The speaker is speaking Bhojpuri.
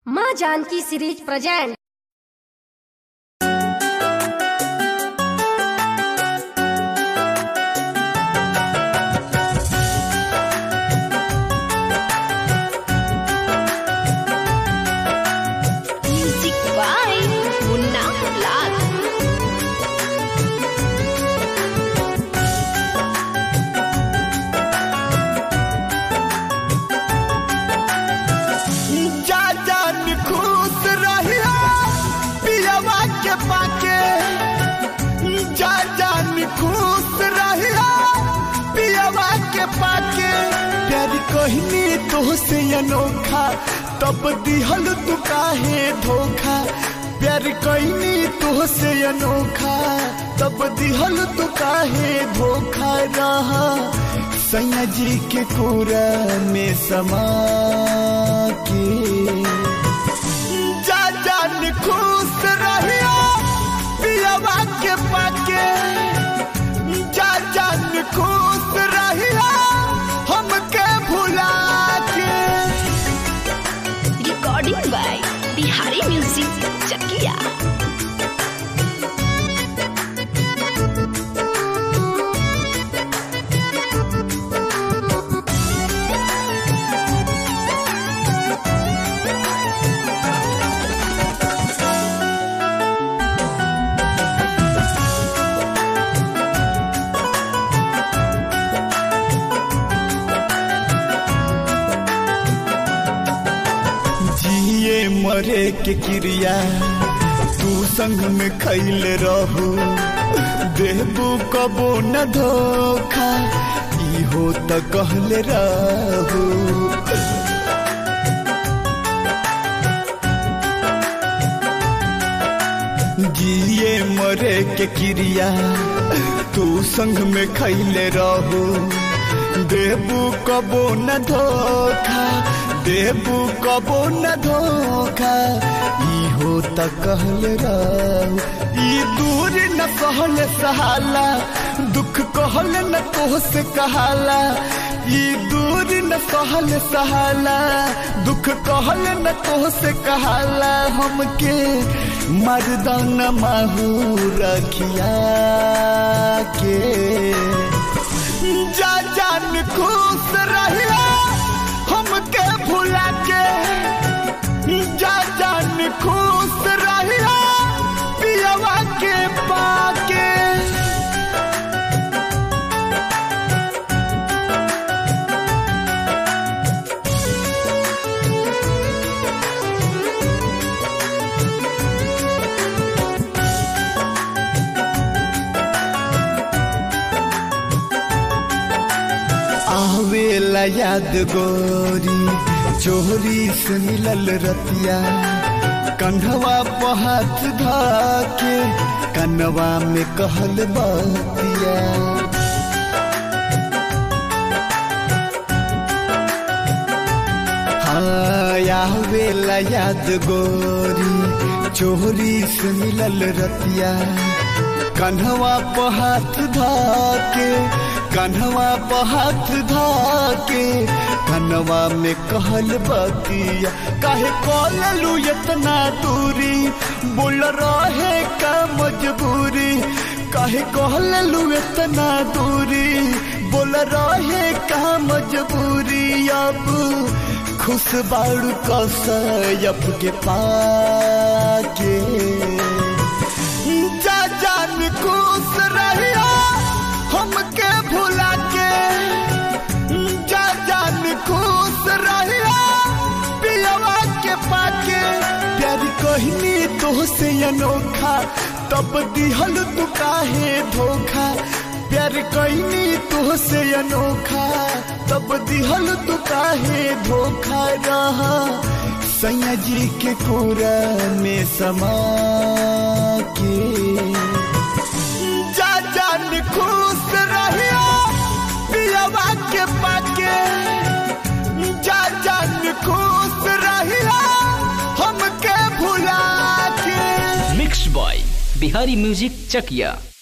माँ Janaki series present Music by Munna Lal. जा जान खुश रहिया पियवा के पाके जा जान खुश रहिया पियवा के पाके प्यार कहनी तो से अनोखा तब दिहल तू काहे धोखा प्यार कहनी तो से अनोखा तब दिहल तू काहे धोखा रहा सैया जी के कोरा में समा के जा जान खुश रहिया पियवा के पाके जा जान खुश रहिया हमके भुला के Recording by Bihari Music Chakia. जिए मरे के क्रिया तू संग में खैल रहू देबू कबो न धोखा इहो त कहले रहू जिए मरे के क्रिया तू संग में खैले रहू देबू कबो न धोखा देबू कबो न धोखा इहो त कहल रहू ई दूर न सहल सहाला दुख कहल न तोह से कहाला ई दूर न सहल सहाला दुख कहल न तोह से कहाला हमके मर्दान माहू रखिया के जा जान खुश रहिया हमके भुला के जा जान खुश रहिया पियवा के पाके आवेला याद गोरी चोरी से मिलल रतिया कंधवा पर हाथ धाके कनवा में कहल बतिया हाँ आवेला याद गोरी चोरी से मिलल रतिया कन्हवा पर हाथ धाके कन्हवा पर हाथ धाके कन्हवा में कहल बतिया काहे कॉललू इतना दूरी बोल रहे का मजबूरी काहे कहललू इतना दूरी बोल रहे का मजबूरी अब खुश बाड़ू कसयप के पाके जा जान खुश रहिया हमके भुला के जा जान खुश रहिया पियवा के पाके प्यार कहनी तो से अनोखा तब दिहल तू काहे धोखा प्यार कहनी तो से अनोखा तब दिहल तू काहे धोखा रहा सैया जी के कोरा में समा के जा जान खुश रहिया पियवा के पाके जा जान खुश रहिया हमके भुला के mix by Bihari music Chakiya